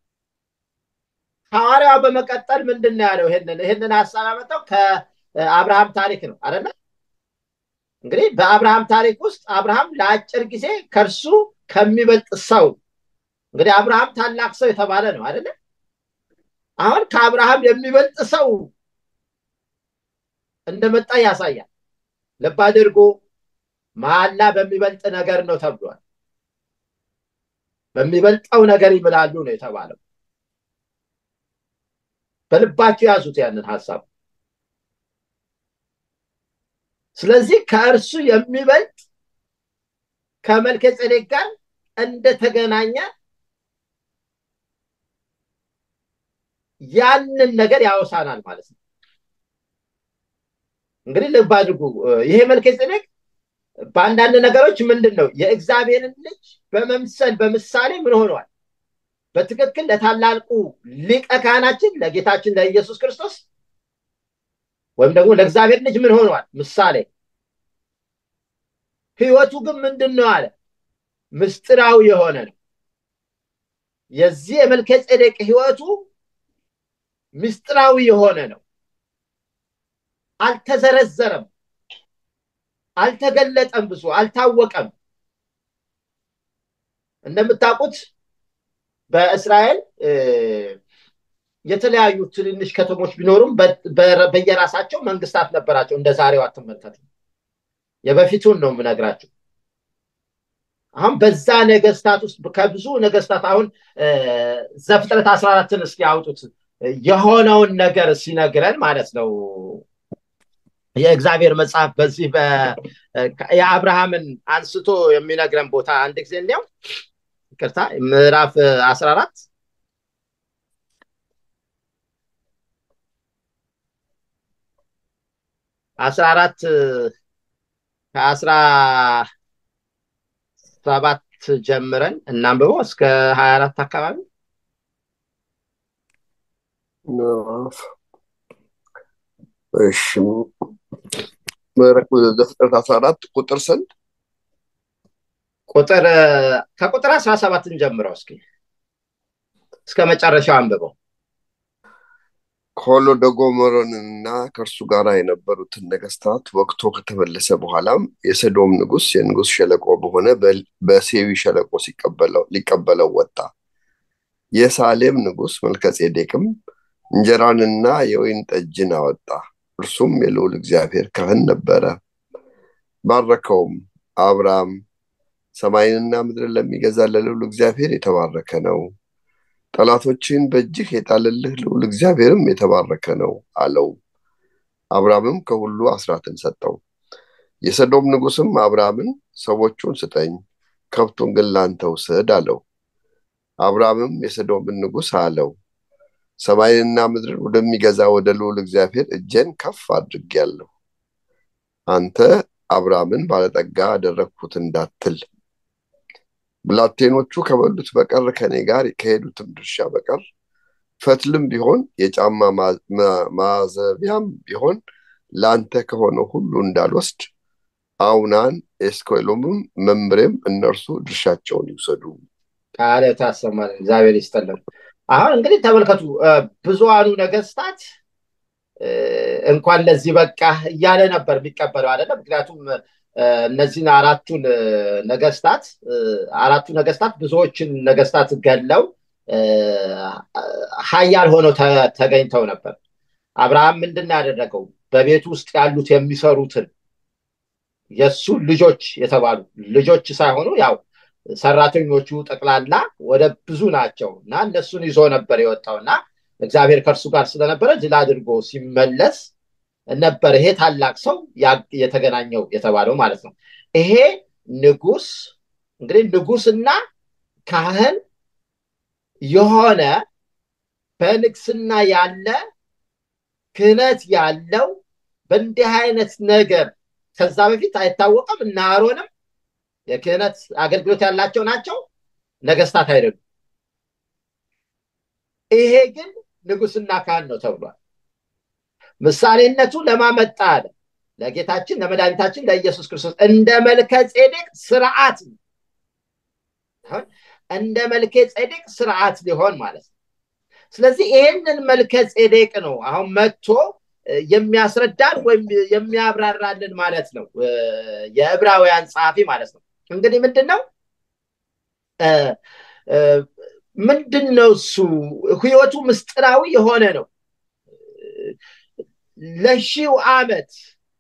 ሐዋርያው በመቀጠል ምንድን ነው ያለው? ይህንን ይህንን ሀሳብ ያመጣው ከአብርሃም ታሪክ ነው አይደለ? እንግዲህ በአብርሃም ታሪክ ውስጥ አብርሃም ለአጭር ጊዜ ከእርሱ ከሚበልጥ ሰው እንግዲህ አብርሃም ታላቅ ሰው የተባለ ነው አይደለ? አሁን ከአብርሃም የሚበልጥ ሰው እንደመጣ ያሳያል። ልብ አድርጎ መሐላ በሚበልጥ ነገር ነው ተብሏል። በሚበልጠው ነገር ይምላሉ ነው የተባለው። በልባቸው ያዙት ያንን ሀሳብ። ስለዚህ ከእርሱ የሚበልጥ ከመልከ ጼዴቅ ጋር እንደተገናኘ ያንን ነገር ያወሳናል ማለት ነው። እንግዲህ ልብ አድርጉ። ይሄ መልከ ጼዴቅ በአንዳንድ ነገሮች ምንድን ነው የእግዚአብሔርን ልጅ በመምሰል በምሳሌ ምን ሆኗል? በትክክል ለታላቁ ሊቀ ካህናችን ለጌታችን ለኢየሱስ ክርስቶስ ወይም ደግሞ ለእግዚአብሔር ልጅ ምን ሆኗል? ምሳሌ። ህይወቱ ግን ምንድን ነው አለ? ምስጢራዊ የሆነ ነው። የዚህ የመልከ ጼዴቅ ህይወቱ ምስጢራዊ የሆነ ነው። አልተዘረዘረም፣ አልተገለጠም፣ ብዙ አልታወቀም። እንደምታውቁት በእስራኤል የተለያዩ ትንንሽ ከተሞች ቢኖሩም በየራሳቸው መንግስታት ነበራቸው። እንደ ዛሬው አትመልከቱ። የበፊቱን ነው የምነግራችሁ። አሁን በዛ ነገስታት ውስጥ ከብዙ ነገስታት አሁን ዘፍጥረት አስራ አራትን እስኪ ያውጡት የሆነውን ነገር ሲነግረን ማለት ነው። የእግዚአብሔር መጽሐፍ በዚህ የአብርሃምን አንስቶ የሚነግረን ቦታ አንድ ጊዜ እንዲያው ይቅርታ ምዕራፍ አስራ አራት አስራ አራት ከአስራ ሰባት ጀምረን እናንብበው እስከ ሀያ አራት አካባቢ እሺ ምዕራፍ ዘፍጥረት አስራ አራት ቁጥር ስንት ቁጥር ከቁጥር አስራ ሰባትን ጀምረው እስኪ እስከ መጨረሻው አንብበው ሆሎዶጎመሮንና ከእርሱ ጋር የነበሩትን ነገስታት ወቅቶ ከተመለሰ በኋላም የሰዶም ንጉስ የንጉስ ሸለቆ በሆነ በሴዊ ሸለቆ ሊቀበለው ወጣ። የሳሌም ንጉስ መልከጼዴቅም እንጀራንና የወይን ጠጅን አወጣ። እርሱም የልዑል እግዚአብሔር ካህን ነበረ። ባረከውም። አብርሃም ሰማይንና ምድርን ለሚገዛ ለልዑል እግዚአብሔር የተባረከ ነው፣ ጠላቶችን በእጅህ የጣለልህ ልዑል እግዚአብሔርም የተባረከ ነው አለው። አብርሃምም ከሁሉ አስራትን ሰጠው። የሰዶም ንጉሥም አብርሃምን ሰዎቹን ስጠኝ፣ ከብቱን ግን ላንተ ውሰድ አለው። አብርሃምም የሰዶምን ንጉሥ አለው ሰማይንና ምድርን ወደሚገዛ ወደ ልዑል እግዚአብሔር እጄን ከፍ አድርጌአለሁ። አንተ አብርሃምን ባለጠጋ አደረግሁት እንዳትል ብላቴኖቹ ከበሉት በቀር ከኔ ጋር ከሄዱትም ድርሻ በቀር ፈትልም ቢሆን የጫማ ማዘቢያም ቢሆን ለአንተ ከሆነው ሁሉ እንዳልወስድ አውናን ኤስኮሎምም መምሬም እነርሱ ድርሻቸውን ይውሰዱ። ቃለ ታሰማል። እግዚአብሔር ይስጠልን። አሁን እንግዲህ ተመልከቱ፣ ብዙሃኑ ነገስታት እንኳን ለዚህ በቃ እያለ ነበር የሚቀበለው አይደለም። ምክንያቱም እነዚህን አራቱን ነገስታት አራቱ ነገስታት ብዙዎችን ነገስታት ገለው ሀያል ሆነው ተገኝተው ነበር። አብርሃም ምንድን ያደረገው በቤቱ ውስጥ ያሉት የሚሰሩትን የእሱ ልጆች የተባሉ ልጆች ሳይሆኑ ያው ሰራተኞቹ ጠቅላላ ወደ ብዙ ናቸው እና እነሱን ይዞ ነበር የወጣው እና እግዚአብሔር ከእርሱ ጋር ስለነበረ ድል አድርጎ ሲመለስ ነበር ይሄ ታላቅ ሰው የተገናኘው የተባለው ማለት ነው። ይሄ ንጉስ እንግዲህ ንጉስና ካህን የሆነ በንግስና ያለ ክህነት ያለው በእንዲህ አይነት ነገር ከዛ በፊት አይታወቅም። እና አሮንም የክህነት አገልግሎት ያላቸው ናቸው፣ ነገስታት አይደሉም። ይሄ ግን ንጉስና ካህን ነው ተብሏል። ምሳሌነቱ ለማመጣ አለ ለጌታችን ለመድኃኒታችን ለኢየሱስ ክርስቶስ እንደ መልከ ጼዴቅ ስርዓት እንደ መልከ ጼዴቅ ስርዓት ሊሆን ማለት ነው። ስለዚህ ይህንን መልከ ጼዴቅ ነው አሁን መጥቶ የሚያስረዳን ወይም የሚያብራራልን ማለት ነው የዕብራውያን ጸሐፊ ማለት ነው። እንግዲህ ምንድን ነው ምንድን ነው እሱ ህይወቱ ምስጢራዊ የሆነ ነው። ለሺው ዓመት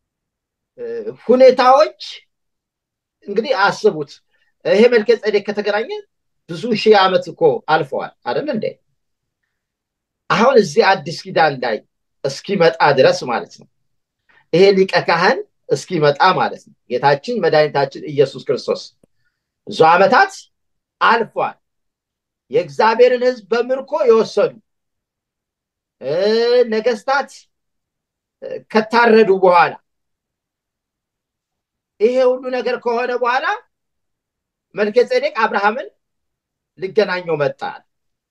ሁኔታዎች እንግዲህ አስቡት። ይሄ መልከ ጼዴቅ ከተገናኘ ብዙ ሺህ ዓመት እኮ አልፈዋል አይደል እንዴ? አሁን እዚህ አዲስ ኪዳን ላይ እስኪመጣ ድረስ ማለት ነው ይሄ ሊቀ ካህን እስኪመጣ ማለት ነው ጌታችን መድኃኒታችን ኢየሱስ ክርስቶስ ብዙ ዓመታት አልፏል። የእግዚአብሔርን ሕዝብ በምርኮ የወሰዱ ነገስታት ከታረዱ በኋላ ይሄ ሁሉ ነገር ከሆነ በኋላ መልከ ጼዴቅ አብርሃምን ሊገናኘው መጣል።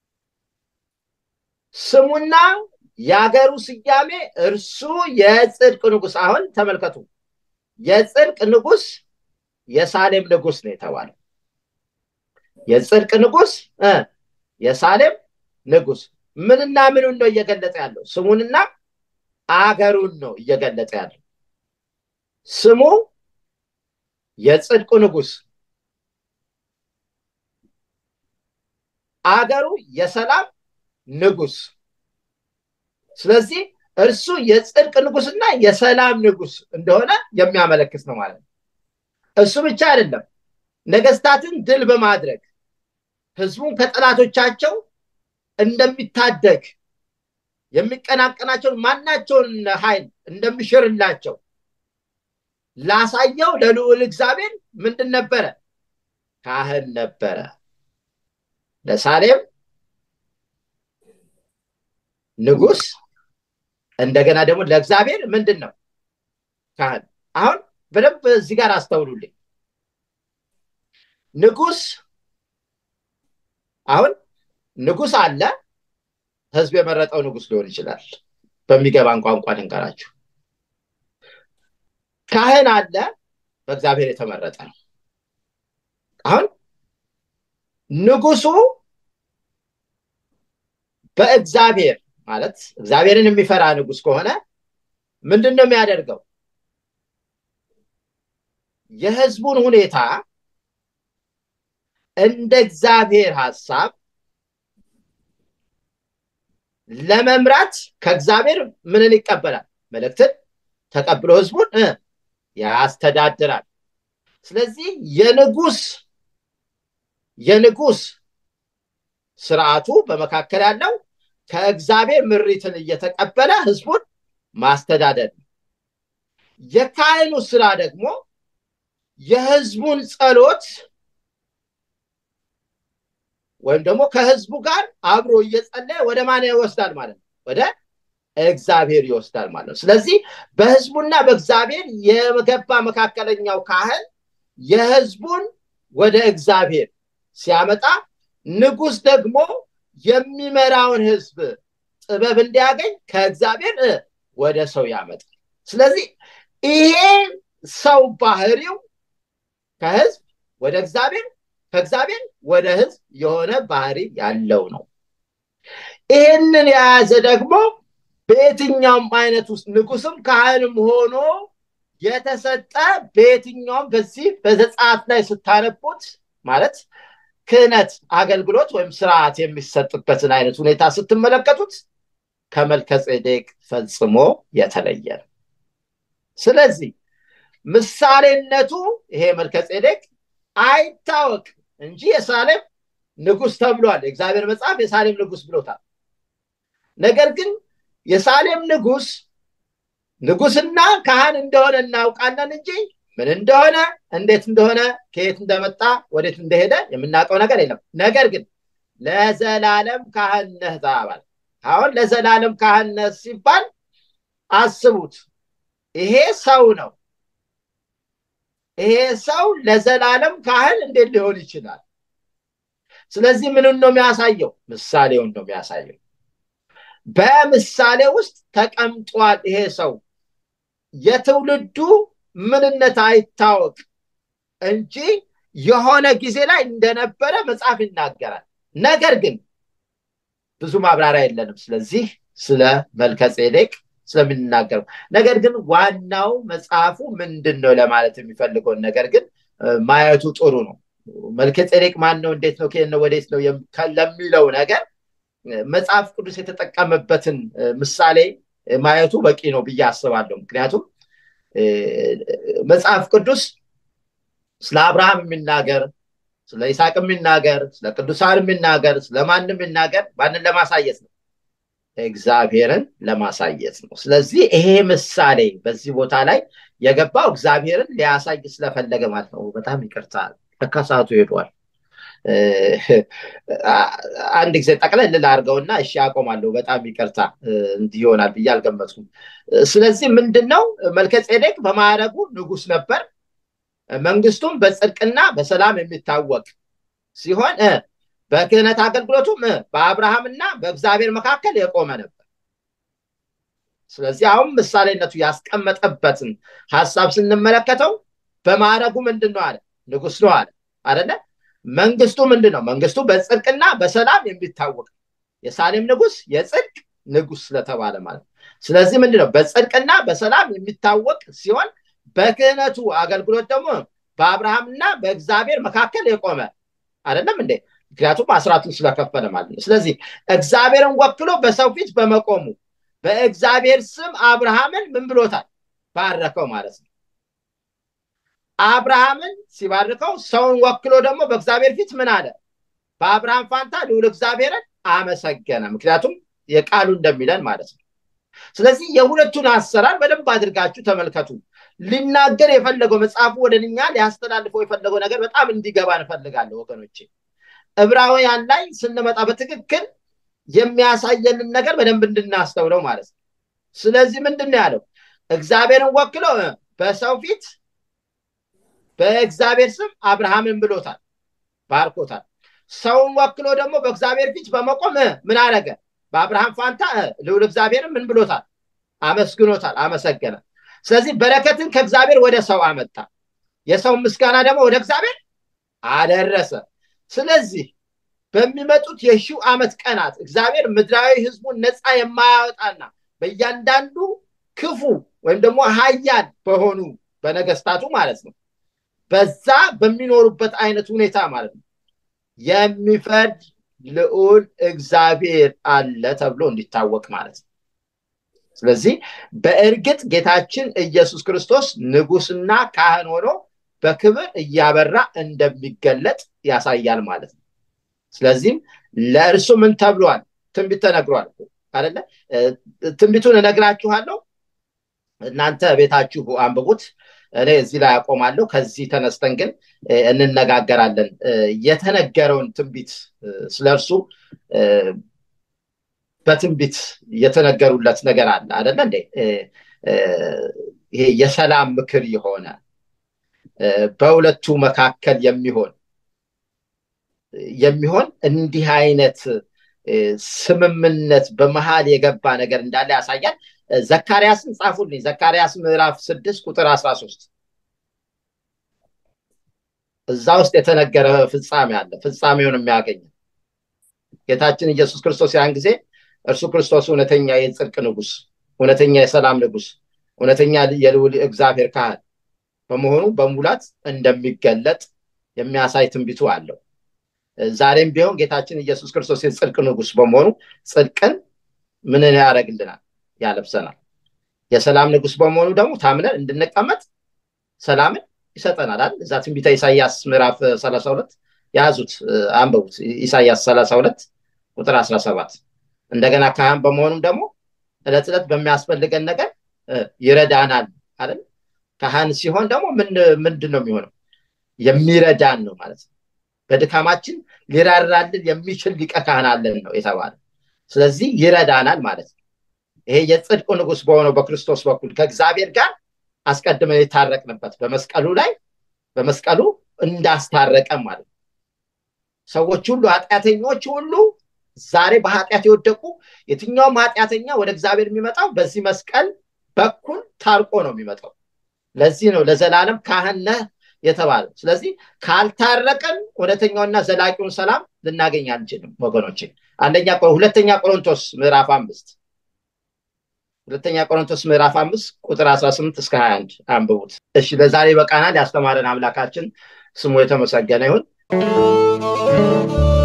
ስሙና የሀገሩ ስያሜ እርሱ የጽድቅ ንጉስ። አሁን ተመልከቱ፣ የጽድቅ ንጉስ የሳሌም ንጉስ ነው የተባለው። የጽድቅ ንጉስ የሳሌም ንጉስ ምንና ምኑን ነው እየገለጸ ያለው? ስሙንና አገሩን ነው እየገለጸ ያለው። ስሙ የጽድቁ ንጉስ፣ አገሩ የሰላም ንጉስ። ስለዚህ እርሱ የጽድቅ ንጉስና የሰላም ንጉስ እንደሆነ የሚያመለክት ነው ማለት ነው። እሱ ብቻ አይደለም፣ ነገስታትን ድል በማድረግ ህዝቡን ከጠላቶቻቸው እንደሚታደግ የሚቀናቀናቸውን ማናቸውን ኃይል እንደሚሽርላቸው ላሳየው ለልዑል እግዚአብሔር ምንድን ነበረ? ካህን ነበረ። ለሳሌም ንጉስ፣ እንደገና ደግሞ ለእግዚአብሔር ምንድን ነው? ካህን። አሁን በደንብ እዚህ ጋር አስተውሉልኝ። ንጉስ አሁን ንጉስ አለ ህዝብ የመረጠው ንጉስ ሊሆን ይችላል። በሚገባን ቋንቋ ልንገራችሁ። ካህን አለ በእግዚአብሔር የተመረጠ ነው። አሁን ንጉሱ በእግዚአብሔር ማለት እግዚአብሔርን የሚፈራ ንጉስ ከሆነ ምንድን ነው የሚያደርገው? የህዝቡን ሁኔታ እንደ እግዚአብሔር ሀሳብ ለመምራት ከእግዚአብሔር ምንን ይቀበላል? መልእክትን ተቀብሎ ህዝቡን ያስተዳድራል። ስለዚህ የንጉስ የንጉስ ስርዓቱ በመካከል ያለው ከእግዚአብሔር ምሪትን እየተቀበለ ህዝቡን ማስተዳደር ነው። የካህኑ ስራ ደግሞ የህዝቡን ጸሎት ወይም ደግሞ ከህዝቡ ጋር አብሮ እየጸለየ ወደ ማን ይወስዳል ማለት ነው? ወደ እግዚአብሔር ይወስዳል ማለት ነው። ስለዚህ በህዝቡና በእግዚአብሔር የገባ መካከለኛው ካህን የህዝቡን ወደ እግዚአብሔር ሲያመጣ፣ ንጉስ ደግሞ የሚመራውን ህዝብ ጥበብ እንዲያገኝ ከእግዚአብሔር ወደ ሰው ያመጣል። ስለዚህ ይሄ ሰው ባህሪው ከህዝብ ወደ እግዚአብሔር ከእግዚአብሔር ወደ ህዝብ የሆነ ባህሪ ያለው ነው። ይህንን የያዘ ደግሞ በየትኛውም አይነት ውስጥ ንጉስም ካህንም ሆኖ የተሰጠ በየትኛውም በዚህ በዘጸአት ላይ ስታነቡት ማለት ክህነት አገልግሎት ወይም ስርዓት የሚሰጥበትን አይነት ሁኔታ ስትመለከቱት ከመልከ ጼዴቅ ፈጽሞ የተለየ ነው። ስለዚህ ምሳሌነቱ ይሄ መልከ ጼዴቅ አይታወቅ እንጂ የሳሌም ንጉስ ተብሏል። የእግዚአብሔር መጽሐፍ የሳሌም ንጉስ ብሎታል። ነገር ግን የሳሌም ንጉስ ንጉስና ካህን እንደሆነ እናውቃለን እንጂ ምን እንደሆነ እንዴት እንደሆነ ከየት እንደመጣ ወዴት እንደሄደ የምናውቀው ነገር የለም። ነገር ግን ለዘላለም ካህን ነህ ተባባል። አሁን ለዘላለም ካህን ነህ ሲባል አስቡት፣ ይሄ ሰው ነው። ይሄ ሰው ለዘላለም ካህን እንዴት ሊሆን ይችላል? ስለዚህ ምንን ነው የሚያሳየው? ምሳሌውን ነው የሚያሳየው። በምሳሌ ውስጥ ተቀምጧል። ይሄ ሰው የትውልዱ ምንነት አይታወቅ እንጂ የሆነ ጊዜ ላይ እንደነበረ መጽሐፍ ይናገራል። ነገር ግን ብዙ ማብራሪያ የለንም። ስለዚህ ስለ መልከ ጼዴቅ ስለምንናገረው ነገር ግን ዋናው መጽሐፉ ምንድን ነው ለማለት የሚፈልገውን ነገር ግን ማየቱ ጥሩ ነው። መልከ ጼዴቅ ማን ነው? እንዴት ነው? ከየት ነው? ወዴት ነው? ለሚለው ነገር መጽሐፍ ቅዱስ የተጠቀመበትን ምሳሌ ማየቱ በቂ ነው ብዬ አስባለሁ። ምክንያቱም መጽሐፍ ቅዱስ ስለ አብርሃም የሚናገር ስለ ይስሐቅ የሚናገር ስለ ቅዱሳን የሚናገር ስለማንም የሚናገር ማንን ለማሳየት ነው? እግዚአብሔርን ለማሳየት ነው። ስለዚህ ይሄ ምሳሌ በዚህ ቦታ ላይ የገባው እግዚአብሔርን ሊያሳይ ስለፈለገ ማለት ነው። በጣም ይቅርታ ከሰዓቱ ሄዷል። አንድ ጊዜ ጠቅለል ላድርገውና እሺ አቆማለሁ። በጣም ይቅርታ እንዲህ ይሆናል ብዬ አልገመትኩም። ስለዚህ ምንድን ነው መልከ ጼዴቅ በማዕረጉ ንጉስ ነበር። መንግስቱም በጽድቅና በሰላም የሚታወቅ ሲሆን በክህነት አገልግሎቱም በአብርሃምና በእግዚአብሔር መካከል የቆመ ነበር። ስለዚህ አሁን ምሳሌነቱ ያስቀመጠበትን ሀሳብ ስንመለከተው በማዕረጉ ምንድን ነው አለ? ንጉስ ነው አለ አደለ? መንግስቱ ምንድን ነው? መንግስቱ በጽድቅና በሰላም የሚታወቅ የሳሌም ንጉስ የጽድቅ ንጉስ ስለተባለ ማለት ነው። ስለዚህ ምንድን ነው? በጽድቅና በሰላም የሚታወቅ ሲሆን በክህነቱ አገልግሎት ደግሞ በአብርሃምና በእግዚአብሔር መካከል የቆመ አይደለም እንዴ? ምክንያቱም አስራቱን ስለከፈለ ማለት ነው። ስለዚህ እግዚአብሔርን ወክሎ በሰው ፊት በመቆሙ በእግዚአብሔር ስም አብርሃምን ምን ብሎታል? ባረከው ማለት ነው። አብርሃምን ሲባርከው ሰውን ወክሎ ደግሞ በእግዚአብሔር ፊት ምን አለ? በአብርሃም ፋንታ ልዑል እግዚአብሔርን አመሰገነ። ምክንያቱም የቃሉ እንደሚለን ማለት ነው። ስለዚህ የሁለቱን አሰራር በደንብ አድርጋችሁ ተመልከቱ። ሊናገር የፈለገው መጽሐፉ ወደ እኛ ሊያስተላልፈው የፈለገው ነገር በጣም እንዲገባ እንፈልጋለሁ ወገኖቼ። ዕብራውያን ላይ ስንመጣ በትክክል የሚያሳየንን ነገር በደንብ እንድናስተውለው ማለት ነው። ስለዚህ ምንድን ነው ያለው? እግዚአብሔርን ወክሎ በሰው ፊት በእግዚአብሔር ስም አብርሃምን ብሎታል፣ ባርኮታል። ሰውን ወክሎ ደግሞ በእግዚአብሔር ፊት በመቆም ምን አደረገ? በአብርሃም ፋንታ ልዑል እግዚአብሔርን ምን ብሎታል? አመስግኖታል፣ አመሰገነ። ስለዚህ በረከትን ከእግዚአብሔር ወደ ሰው አመጣ፣ የሰውን ምስጋና ደግሞ ወደ እግዚአብሔር አደረሰ። ስለዚህ በሚመጡት የሺው ዓመት ቀናት እግዚአብሔር ምድራዊ ህዝቡን ነፃ የማያወጣና በእያንዳንዱ ክፉ ወይም ደግሞ ሀያል በሆኑ በነገስታቱ ማለት ነው በዛ በሚኖሩበት አይነት ሁኔታ ማለት ነው የሚፈርድ ልዑል እግዚአብሔር አለ ተብሎ እንዲታወቅ ማለት ነው። ስለዚህ በእርግጥ ጌታችን ኢየሱስ ክርስቶስ ንጉስና ካህን ሆኖ በክብር እያበራ እንደሚገለጥ ያሳያል ማለት ነው። ስለዚህም ለእርሱ ምን ተብሏል? ትንቢት ተነግሯል አይደለ? ትንቢቱን እነግራችኋለሁ፣ እናንተ ቤታችሁ አንብቡት። እኔ እዚህ ላይ አቆማለሁ። ከዚህ ተነስተን ግን እንነጋገራለን። የተነገረውን ትንቢት ስለ እርሱ በትንቢት የተነገሩለት ነገር አለ አደለ እንዴ? ይሄ የሰላም ምክር የሆነ በሁለቱ መካከል የሚሆን የሚሆን እንዲህ አይነት ስምምነት በመሀል የገባ ነገር እንዳለ ያሳያል። ዘካርያስን ጻፉልኝ። ዘካርያስ ምዕራፍ ስድስት ቁጥር አስራ ሶስት እዛ ውስጥ የተነገረ ፍጻሜ አለ። ፍጻሜውን የሚያገኝ ጌታችን ኢየሱስ ክርስቶስ ያን ጊዜ እርሱ ክርስቶስ እውነተኛ የጽድቅ ንጉስ፣ እውነተኛ የሰላም ንጉስ፣ እውነተኛ የልዑል እግዚአብሔር ካህን በመሆኑ በሙላት እንደሚገለጥ የሚያሳይ ትንቢቱ አለው። ዛሬም ቢሆን ጌታችን ኢየሱስ ክርስቶስ የጽድቅ ንጉስ በመሆኑ ጽድቅን ምንን ያደርግልናል? ያለብሰናል። የሰላም ንጉስ በመሆኑ ደግሞ ታምነን እንድንቀመጥ ሰላምን ይሰጠናል አይደል? እዛ ትንቢተ ኢሳያስ ምዕራፍ 32 የያዙት አንበቡት። ኢሳያስ 32 ቁጥር 17 እንደገና ካህን በመሆኑም ደግሞ እለት ዕለት በሚያስፈልገን ነገር ይረዳናል አይደል? ካህን ሲሆን ደግሞ ምንድን ነው የሚሆነው? የሚረዳን ነው ማለት ነው። በድካማችን ሊራራልን የሚችል ሊቀ ካህን አለን ነው የተባለ። ስለዚህ ይረዳናል ማለት ነው። ይሄ የጽድቁ ንጉስ በሆነው በክርስቶስ በኩል ከእግዚአብሔር ጋር አስቀድመን የታረቅንበት በመስቀሉ ላይ በመስቀሉ እንዳስታረቀን ማለት ነው። ሰዎች ሁሉ ኃጢአተኞች ሁሉ ዛሬ በኃጢአት የወደቁ የትኛውም ኃጢአተኛ ወደ እግዚአብሔር የሚመጣው በዚህ መስቀል በኩል ታርቆ ነው የሚመጣው። ለዚህ ነው ለዘላለም ካህን ነህ የተባለው። ስለዚህ ካልታረቀን እውነተኛውና ዘላቂውን ሰላም ልናገኝ አንችልም ወገኖቼ። አንደኛ ሁለተኛ ቆሮንቶስ ምዕራፍ አምስት ሁለተኛ ቆሮንቶስ ምዕራፍ አምስት ቁጥር 18 እስከ 21 አንብቡት። እሺ ለዛሬ በቃናል። ያስተማረን አምላካችን ስሙ የተመሰገነ ይሁን።